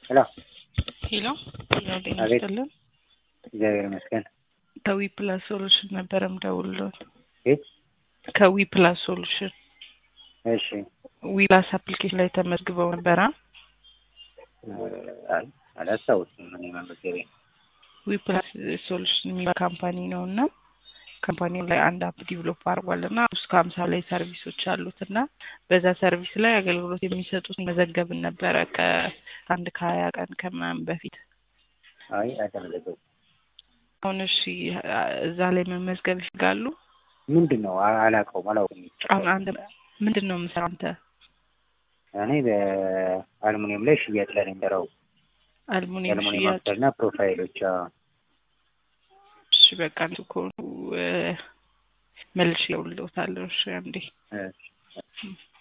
ሄሎ ሄሎ ጤና አቤት። ይስጥልን። እግዚአብሔር ይመስገን። ከዊ ፕላስ ሶሉሽን ነበረ ምደውልሎት። ቤት ከዊ ፕላስ ሶሉሽን እሺ ዊ ፕላስ አፕሊኬሽን ላይ ተመዝግበው ነበረ። አይ አላስታውስም። እኔ መመዝገቤ ዊ ፕላስ ሶሉሽን የሚባል ካምፓኒ ነው እና ካምፓኒው ላይ አንድ አፕ ዲቨሎፕ አድርጓል እና እስከ ሀምሳ ላይ ሰርቪሶች አሉት እና በዛ ሰርቪስ ላይ አገልግሎት የሚሰጡት መዘገብን ነበረ ከአንድ ከሀያ ቀን ከምናምን በፊት አይ አልተመዘገብኩም። አሁን እሺ እዛ ላይ መመዝገብ ይፈልጋሉ? ምንድን ነው አ- አላውቀውም አላውቅም። አሁን አንተ ምንድን ነው የምሰራው አንተ? እኔ በአልሙኒየም ላይ ሽያጭ ላይ ነው የምሰራው። አልሙኒየም የአልሙኒየም ሽያጭ። አፍተር እና ፕሮፋይሎች አዎ። እሺ በቃ እንትን ከሆኑ እ፣ መልሼ እደውልልዎታለሁ። እሺ አንዴ እሺ